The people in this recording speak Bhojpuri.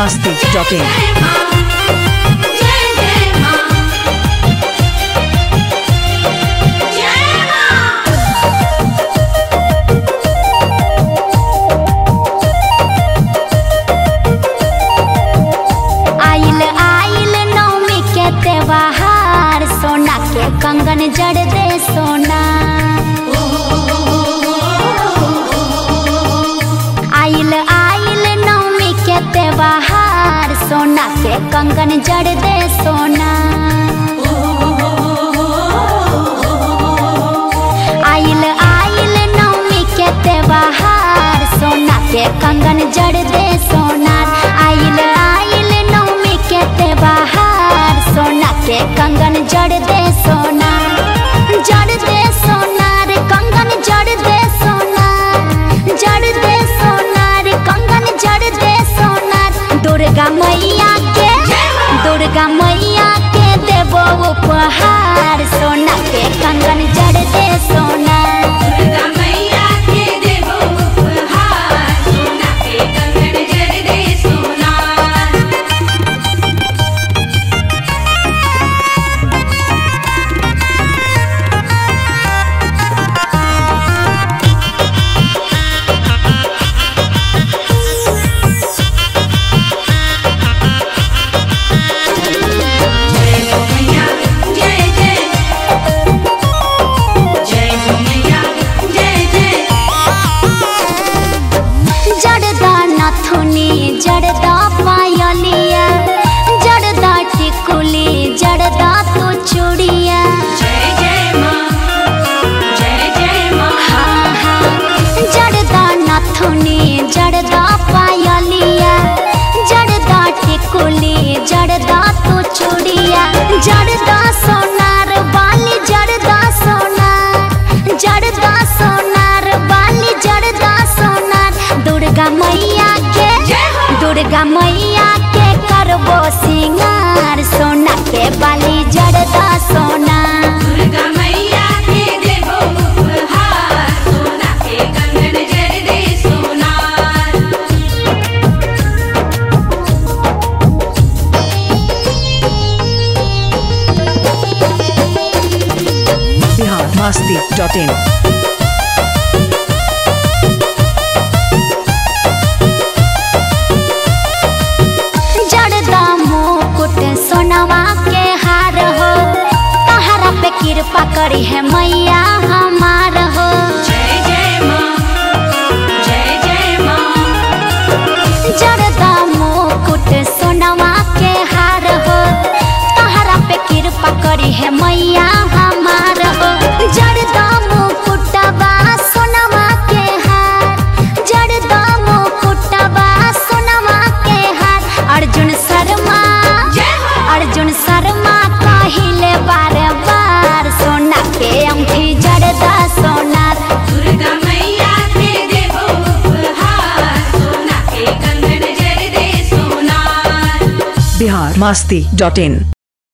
biharmasti.in आइल आइल नौमी के त्योहार सोना के कंगन जड़ दे सोना आइल आइल नौमी के त्योहार सोना के कंगन जड़ दे सोना आइल आइल नौमी के त्योहार सोना के कंगन जड़ दे सोनार आइल आइल नौमी के त्योहार सोना के कंगन जड़ दे सोनार जड़ दे सोनार कंगन जड़ दे सोनार जड़ दे सोनार कंगन जड़ दे सोनार दुर्गा मैया के दुर्गा मैया के देबो उपहार सोना के कंगन जड़ दे सोनार जड़दा नथुनी जड़दा पायलिया जड़दा टिकुली जड़दा तो चूड़िया हाँ हाँ जड़दा नथुनी जड़दा पायलिया जड़दा टिकुली जड़दा तो चूड़िया जड़दा सोनार बाली जड़दा सोनार जड़दा सोनार बाली जड़दा सोनार दुर्गा मैया के दुर्गा मैया के करबो सिंगार सोना के बाली जड़दा सोना biharmasti.in जड़दा मुकुट सोनवा के हार हो तहरा पे कृपा करी है मैया हमार हो जड़दा मुकुट सोनवा के हार हो तहरा पे कृपा करी है मैया हमार हो जड़दा मुकुटबा सोनवा के हार जड़दा मुकुटबा सोनवा के हार अर्जुन शर्मा अर्जुन शर्मा कहिले बार बार सोना के अंगठी जड़दा सोनार biharmasti.in